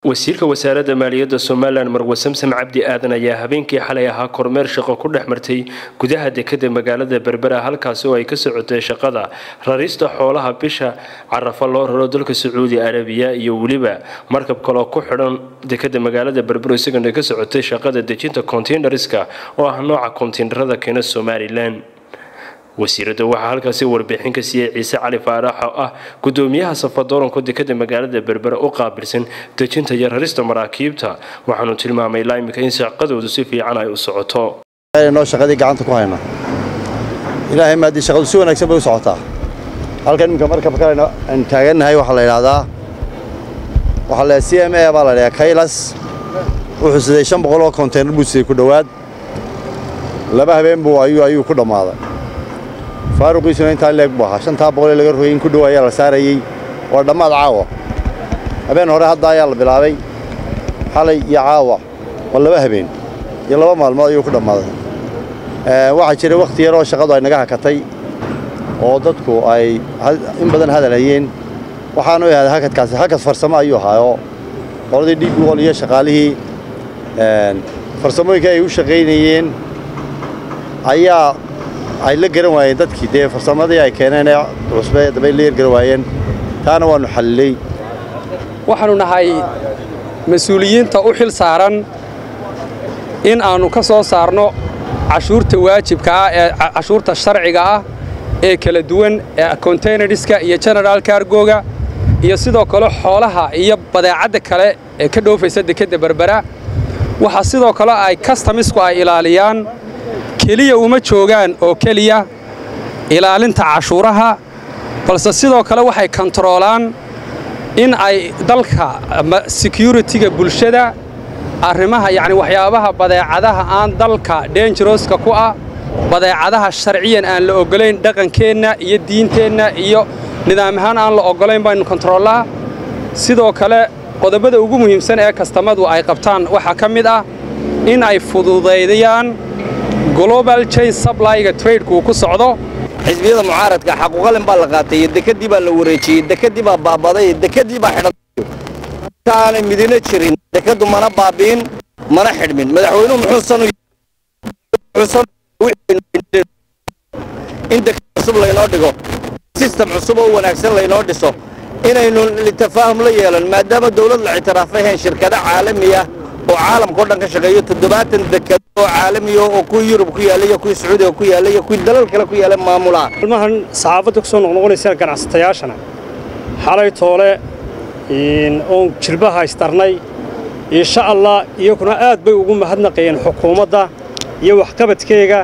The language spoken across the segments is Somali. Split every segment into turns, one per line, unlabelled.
wasiirka wasaaradda maaliyadda somalilan marwe samsam cabdi aadan ayaa habeenkii xalay ahaa kormeer shaqo ku dhex martay gudaha dekada magaalada berbera halkaasi oo ay ka socotay shaqada rarista xoolaha bisha carafa loo raro dalka sacuudi arabiya iyo weliba markab kaloo ku xidhan dekada magaalada berbero isagana ka socotay shaqada dejinta kontiinariska oo ah nooca kontiinarada keena somalilan wasiiradda waxaa halkaasi warbixin ka siiyey ciise cali faarax oo ah gudoomiyaha safadooranka dekada magaalada berbera u qaabilsan dejinta iyo rarista maraakiibta waxaanu tilmaamay ilaa imika in shaqadoodu si fiican ay u socoto
noo shaqadii gacanta ku hayna ilaahay maadii shaqadu si wanaagsan bay u socotaa halkan iminka markabka aan taagannahay waxaa la yidhaahdaa waxaa la c m a baa la dhahaa kaylas wuxuu siday shan boqol oo konteynar buu siday ku dhowaad laba habeen buu ayuu ayuu ku dhammaaday faaruqiisuna intaa leeg buu ahaa shantaa boqol ee laga rogay in ku dhow ayaa la saarayey waa dhammaad caawa habeen hore hadda ayaa la bilaabay xalay iyo caawa waa laba habeen iyo laba maalmood ayuu ku dhammaaday waxaa jiray wakhti yaroo shaqadu ay naga hakatay oo dadku ay in badan hadal hayeen waxaanu ahaaday hakadkaasi hakad farsamo ayuu ahaayoo qoladii dhiig wol iyo shaqaalihii farsamooyinka ay u shaqaynayeen ayaa ay la garan waayeen dadkii dee farsamadii ay keeneen ee cusbe dabay la yargaran waayeen taana waannu xallilay
waxaannu nahay mas-uuliyiinta u xil saaran in aannu ka soo saarno cashuurta waajibka ah ee cashuurta sharciga ah ee kala duwan ee kontaynariska iyo genaraal kargoga iyo sidoo kale xoolaha iyo badeecadda kale ee ka dhoofaysa dekedda berbera waxaa sidoo kale ay kastamisku ay ilaaliyaan keliya uma joogaan oo keliya ilaalinta cashuuraha balse sidoo kale waxay kontaroolaan in ay dalka securitiga bulshada arrimaha yacni waxyaabaha badeecadaha aan dalka denjaroska ku ah badeecadaha sharciyan aan la oggolayn dhaqankeenna iyo diinteenna iyo nidaam ahaan aan la oggolayn baynu kontaroolaa sidoo kale qodobada ugu muhiimsan ee kastamadu ay qabtaan waxaa ka mid ah in ay fududaydayaan global chain supplyga tradeku uu ku socdo
xisbiyada mucaaradka xaquuqalin baa la qaatay dekadii baa la wareejiyey dekadii baa baabaday dekadii baa xidhan aanay midina jirin dekadu mana baabi'in mana xidhmin madaxweynuhu muxuusan in dekad cusub laynoo dhigo sistem cusub oo wanaagsan laynoo dhiso inaynu litafaahum la yeelan maadaama dawlad la ictiraafay hayn shirkado caalamiya oo caalamka o dhan ka shaqeeyo toddobaatan dekado oo caalamiya oo kuwii yurub ku yaallay iyo kuwii sacuudiga ku yaallay iyo kuwii dalal kale ku yaallay maamulaa
ilmahan saxaafadda ku soo noqnoqonaysaan ganacsatayaashana xalay toole oon jilbaha istarnay insha allah iyakuna aad bay ugu mahadnaqayeen xukuumadda iyo waxqabadkeega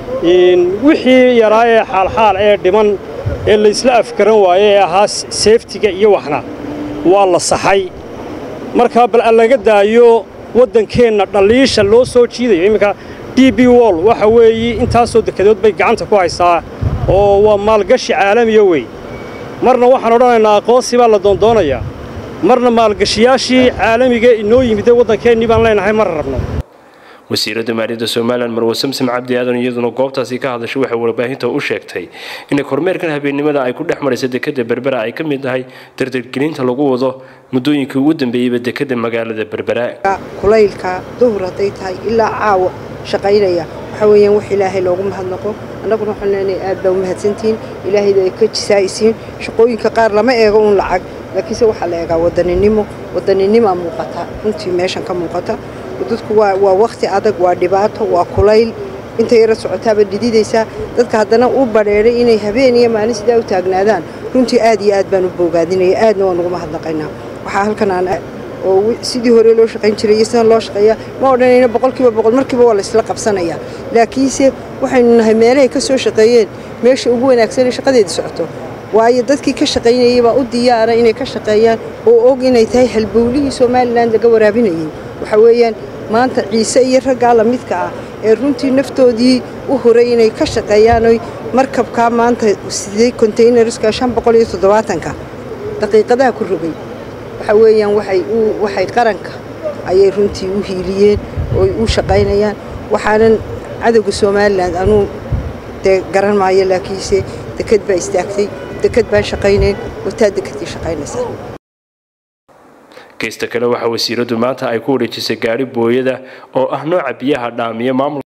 wixii yaraa ee xaalxaal ee dhiman ee laysla afgaran waaye ee ahaa seeftiga iyo waxna waa la saxay markaa bal aan laga daayo waddankeenna dhalliisha loo soo jiidayo imminka d b wol waxa weeye intaasoo dekedood bay gacanta ku haysaa oo waa maalgashi caalamiya wey marna waxaan odhanaynaa aqoonsi baa la doondoonayaa marna maalgashiyaashii caalamiga inoo yimidee waddankeennii baan leenahay mar rabno
wasiiradda maaliyadda somalilan marwe samsam cabdi aadan iyaduna goobtaasi ka hadashay waxay warbaahinta u sheegtay inay kormeerkan habeennimada ay ku dhex maraysa dekada berbera ay ka mid tahay dardargelinta lagu wado muddooyinkii ugu dambeeyeyba dekada magaalada berbera
kulaylka duhur hadday tahay ilaa caawa shaqaynaya waxa weeyaan wax ilaahay loogu mahadnaqo annaguna waxaan leenahay aad baa u mahadsantihiin ilaahayda ay ka jisaa'isiin shaqooyinka qaar lama eego uun lacag laakiinse waxaa la eegaa wadaninimo wadaninima muuqata runtii meeshan ka muuqata dadku waa wakhti adag waa dhibaato waa kulayl inta yara socotaaba dhididaysaa dadka haddana u badheedhay inay habeen iyo maalin sidaa u taagnaadaan runtii aad iyo aad baan u boogaadinaya aadna waan ugu mahadnaqaynaa waxaa halkan aan oo sidii hore loo shaqayn jiray iyo sidan loo shaqeeya ma odhanayna boqolkiiba boqol markiiba waa laysla qabsanaya laakiinse waxaynu nahay meelahay ka soo shaqeeyeen meesha ugu wanaagsanee shaqadeeda socoto waayo dadkii ka shaqaynayay baa u diyaara inay ka shaqeeyaan oo og inay tahay halbowlihii somalilan laga waraabinayay waxa weeyaan maanta ciise iyo raggaa la midka ah ee runtii naftoodii u huray inay ka shaqeeyaanoy markabkaa maanta sidee kontaynariska shan boqol iyo toddobaatanka daqiiqadaha ku rogay waxa weeyaan waxay waxay qaranka ayay runtii u hiiliyeen ooy u shaqaynayaan waxaanan cadowga somalilan anuu dee garan maayo laakiinse deked baa istaagtay deked baan shaqaynayn wataa dekedkii shaqaynaysaa
geysta kale waxaa wasiiradu maanta ay ku wareejisay gaari booyada oo ah nooca biyaha dhaamiya maamul